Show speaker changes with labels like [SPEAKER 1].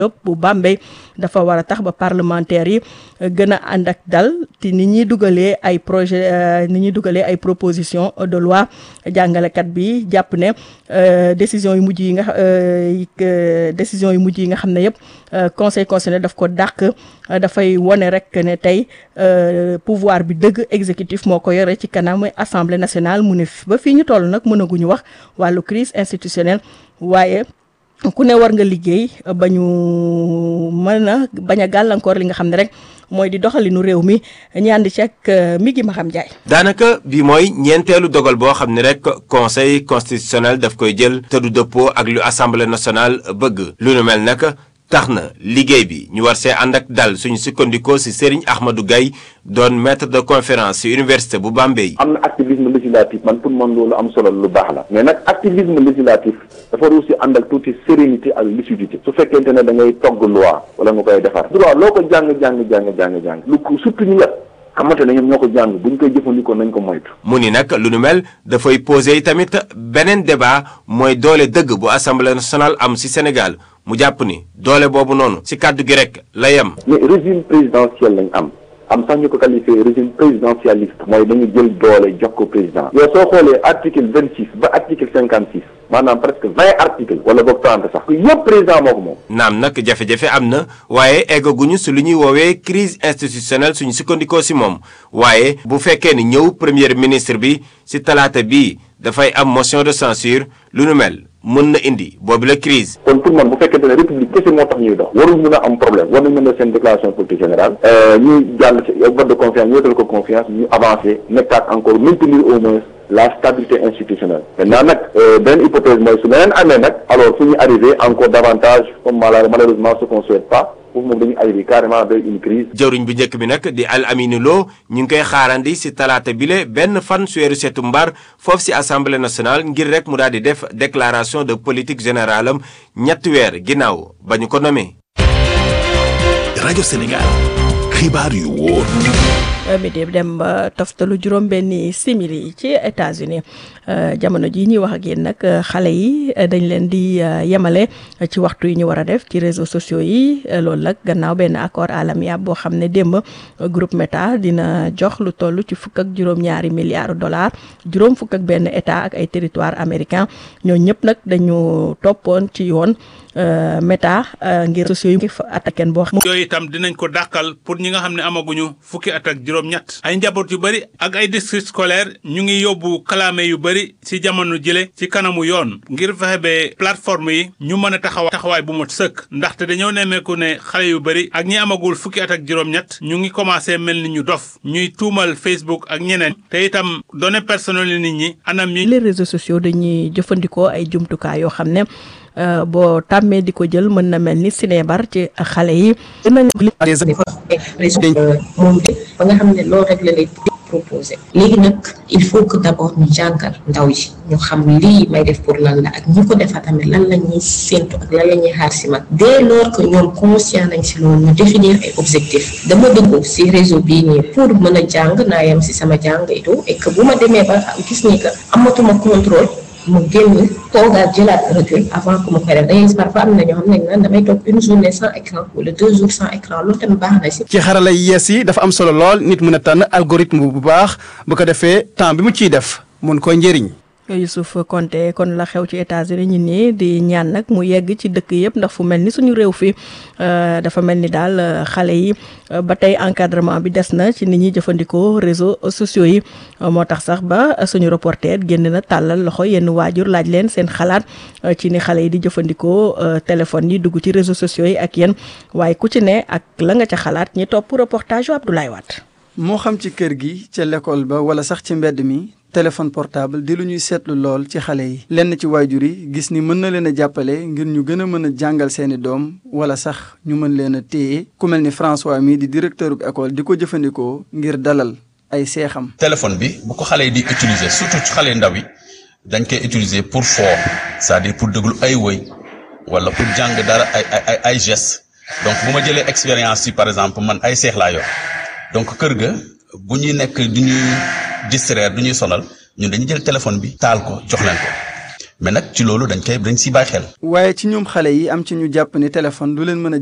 [SPEAKER 1] bu Bambey dafa war a tax ba parlementaires yi gën a ànd ak dal te ni ñuy dugalee ay projet ni ñuy dugalee ay proposition de loi jàngalekat bi jàpp ne décision yu mujj yi nga décision yu mujj yi nga xam ne yëpp conseil constitutionnel daf ko dàq dafay wone rek ne tey pouvoir bi dëgg exécutif moo ko yore ci kanam assemblée nationale mu ne ba fii ñu toll nag mënaguñu wax wàllu crise institutionnelle waaye ku ne war nga liggéey ba ñu mën a bañ a gàllankoor li nga xam ne rek mooy di doxalinu réew mi ñaandi ci ak mi gi ma xam jaay
[SPEAKER 2] daanaka bi mooy ñeenteelu dogal boo xam ne rek conseil constitutionnel daf koy jël te du dëppoo ak lu assemblée nationale bëgg lu nu mel nag tax na liggéey bi ñu war see ànd ak dal suñu sukkandikoo si Serigne Ahmadou Gaye doon maître de conférence si université bu Bambey.
[SPEAKER 3] am na activisme législatif man pour man loolu am solo lu baax la mais nag activisme législatif dafa war aussi ànd ak tuuti sérénité ak lucidité su fekkente ne da ngay togg loi wala nga koy defar droit loo ko jàng jàng jàng jàng jàng lu ko surtout ñu la xamante ne ñoom ñoo ko jàng bu ñu koy jëfandikoo nañ ko moytu.
[SPEAKER 2] mu ni nag lu nu mel dafay poser tamit beneen débat mooy doole dëgg bu assemblée nationale am si Sénégal mu jàpp ni doole boobu noonu si kàddu gi rek la yem.
[SPEAKER 3] mais régime présidentiel lañ am am sax ñu ko qualifié régime présidentialiste mooy dañu jël doole jox ko président. yow soo xoolee article vingt six ba article cinquante six maanaam presque vingt articles wala boog trente sax. yëpp président moo ko moom.
[SPEAKER 2] naam nag jafe-jafe am na waaye eggaguñu si lu ñuy woowee crise institutionnelle suñu sukkandikoo si moom waaye bu fekkee ni ñëw premier ministre bi si talaata bii dafay am motion de censure lu nu mel. mën na indi boobu la crise
[SPEAKER 3] kon pour man bu fekkente ne république kese moo tax ñuy dox warul mën a am problème war nañ mën a seen déclaration politique générale ñuy jàll ci vote de confiance ñu wetal ko confiance ñu avancé nekkaat encore maintenir au moins la stabilité institutionnelle maintenant nag benn hypothèse mooy su leneen amee nag alors fu ñu arrivé encore davantage comme malheureusement ce qu'on souhaite pas foofu moom dañuy arrivé carrément vers une crise
[SPEAKER 2] jëwriñ bu njëkk bi nag di Al Amine Lo ñu ngi koy xaarandi si talaata bile benn fan su weeru setu mbar foofu si assemblée nationale ngir rek mu daal di def déclaration de politique générale am ñetti weer ginnaaw ba ñu ko nommé.
[SPEAKER 4] rajo Sénégal xibaar yu wóor.
[SPEAKER 1] midi dem ba toftalu juróom benni simili ci États-Unis jamono ji ñuy wax ak yéen nag xale yi dañ leen di yemale ci waxtu yi ñu war a def ci réseaux sociaux yi loolu nag gannaaw benn accord alamiable boo xam ne démb groupe Meta dina jox lu toll ci fukk ak juróom-ñaari milliards dollars juróom fukk ak benn état ak ay territoire américain ñoo ñëpp nag dañu toppoon ci yoon Meta ngir sociaux yi fa attaqué boo xam
[SPEAKER 5] yooyu itam dinañ ko dàqal pour ñi nga xam ne amaguñu fukki at ak juróom-ñett ay njaboot yu bëri ak ay district scolaire ñu ngi yóbbu kalaame yu bëri ci jamono jële ci kanamu yoon ngir fexe ba plateforme yi ñu mën a taxawa taxawaay bu mot sëkk ndaxte dañoo nemmeeku ne xale yu bëri ak ñi amagul fukki at ak juróom-ñett ñu ngi commencé mel ni ñu dof ñuy tuumal Facebook ak ñeneen te itam données personnelles nit ñi anam yi
[SPEAKER 1] les réseaux sociaux dañuy jëfandikoo ay jumtukaay yoo xam ne boo tàmmee di ko jël mën na mel ni sinébar ci xale yi.
[SPEAKER 6] moom de ba nga xam ne loolu rek la lay proposé léegi nag il faut que d' abord ñu jàngal ndaw yi ñu xam lii may def pour lan la ak ñu ko defa tamit lan la ñuy séntu ak lan la ñuy xaar si man dès lors que ñoom conscient nañ si loolu ñu définir ay objectifs dama dugg si réseau bii nii pour mën a jàng naa yem si sama jàng et tout et que bu ma demee ba gis ni que amatuma contrôle mu génn toogaat jëlaat recul avant que mu koy def dañuy parfois am na ñoo xam ne naan damay toog une journée sans écran wala deux jours sans écran loolu tamit baax na si.
[SPEAKER 7] ci xarala yi yees yi dafa am solo lool nit mën a tànn algorithme bu baax bu ko defee temps bi mu ciy def mun koy njëriñ.
[SPEAKER 1] Youssouf Konté kon la xew ci États-Unis ñi nii di ñaan nag mu yegg ci dëkk yëpp ndax fu mel ni suñu réew fi dafa mel ni daal xale yi ba tey encadrement bi des na ci ni ñuy jëfandikoo réseaux sociaux yi moo tax sax ba suñu reporter génn na tàllal loxo yenn waajur laaj leen seen xalaat ci ni xale yi di jëfandikoo téléphone yi dugg ci réseaux sociaux yi ak yéen waaye ku ci ne ak la nga ca xalaat ñi topp reportage yu Abdoulaye Wade.
[SPEAKER 7] moo xam ci kër gi ca l'école ba wala sax ci mbedd mi. téléphone portable di lu ñuy seetlu lool ci xale yi lenn ci waajur yi gis ni mën na leen a jàppale ngir ñu gën a mën a jàngal seeni doom wala sax ñu mën leen a téye ku mel ni François mi di directeur bu école di ko jëfandikoo ngir dalal ay seexam.
[SPEAKER 8] téléphone bi bu ko xale yi di utiliser surtout ci xale ndaw yi dañ koy utiliser pour foo c'est-à-dire pour déglu ay woy wala pour jàng dara ay ay ay gestes donc bu ma jëlee expérience ci par exemple man ay seex laa yor donc kër ga bu ñuy nekk du ñuy distraire du ñuy sonal ñun dañuy jël téléphone bi taal ko jox leen ko mais nag ci loolu dañ koy dañ si bàyyi xel.
[SPEAKER 7] waaye ci ñoom xale yi am ci ñu jàpp ni téléphone du leen mën a